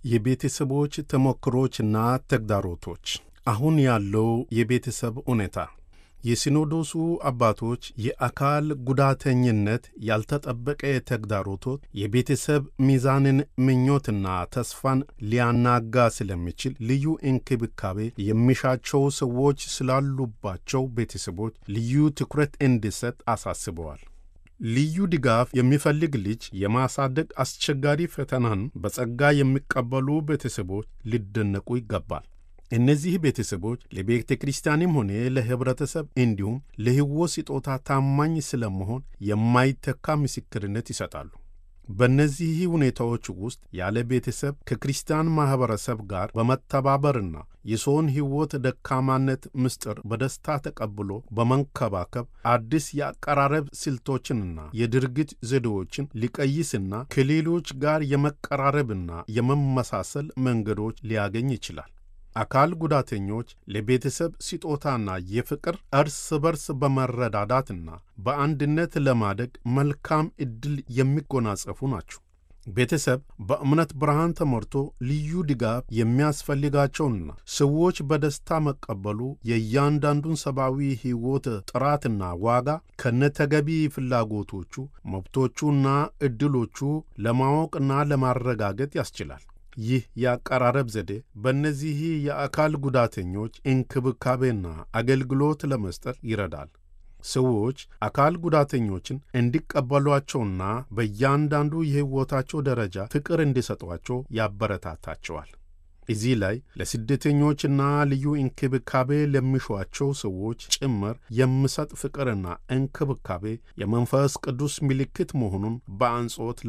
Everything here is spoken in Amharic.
የቤተሰቦች ተሞክሮችና ተግዳሮቶች አሁን ያለው የቤተሰብ ሁኔታ የሲኖዶሱ አባቶች የአካል ጉዳተኝነት ያልተጠበቀ ተግዳሮቶች የቤተሰብ ሚዛንን ምኞትና ተስፋን ሊያናጋ ስለሚችል ልዩ እንክብካቤ የሚሻቸው ሰዎች ስላሉባቸው ቤተሰቦች ልዩ ትኩረት እንዲሰጥ አሳስበዋል። ልዩ ድጋፍ የሚፈልግ ልጅ የማሳደግ አስቸጋሪ ፈተናን በጸጋ የሚቀበሉ ቤተሰቦች ሊደነቁ ይገባል። እነዚህ ቤተሰቦች ለቤተ ክርስቲያንም ሆነ ለኅብረተሰብ እንዲሁም ለሕይወት ስጦታ ታማኝ ስለመሆን የማይተካ ምስክርነት ይሰጣሉ። በእነዚህ ሁኔታዎች ውስጥ ያለ ቤተሰብ ከክርስቲያን ማኅበረሰብ ጋር በመተባበርና የሰውን ሕይወት ደካማነት ምስጢር በደስታ ተቀብሎ በመንከባከብ አዲስ የአቀራረብ ስልቶችንና የድርጊት ዘዴዎችን ሊቀይስና ከሌሎች ጋር የመቀራረብና የመመሳሰል መንገዶች ሊያገኝ ይችላል። አካል ጉዳተኞች ለቤተሰብ ስጦታና የፍቅር እርስ በርስ በመረዳዳትና በአንድነት ለማደግ መልካም ዕድል የሚጎናጸፉ ናቸው። ቤተሰብ በእምነት ብርሃን ተሞልቶ ልዩ ድጋፍ የሚያስፈልጋቸውና ሰዎች በደስታ መቀበሉ የእያንዳንዱን ሰብአዊ ሕይወት ጥራትና ዋጋ ከነተገቢ ፍላጎቶቹ፣ መብቶቹና ዕድሎቹ ለማወቅና ለማረጋገጥ ያስችላል። ይህ የአቀራረብ ዘዴ በእነዚህ የአካል ጉዳተኞች እንክብካቤና አገልግሎት ለመስጠት ይረዳል። ሰዎች አካል ጉዳተኞችን እንዲቀበሏቸውና በእያንዳንዱ የሕይወታቸው ደረጃ ፍቅር እንዲሰጧቸው ያበረታታቸዋል። እዚህ ላይ ለስደተኞችና ልዩ እንክብካቤ ለሚሿቸው ሰዎች ጭምር የሚሰጥ ፍቅርና እንክብካቤ የመንፈስ ቅዱስ ምልክት መሆኑን በአጽንዖት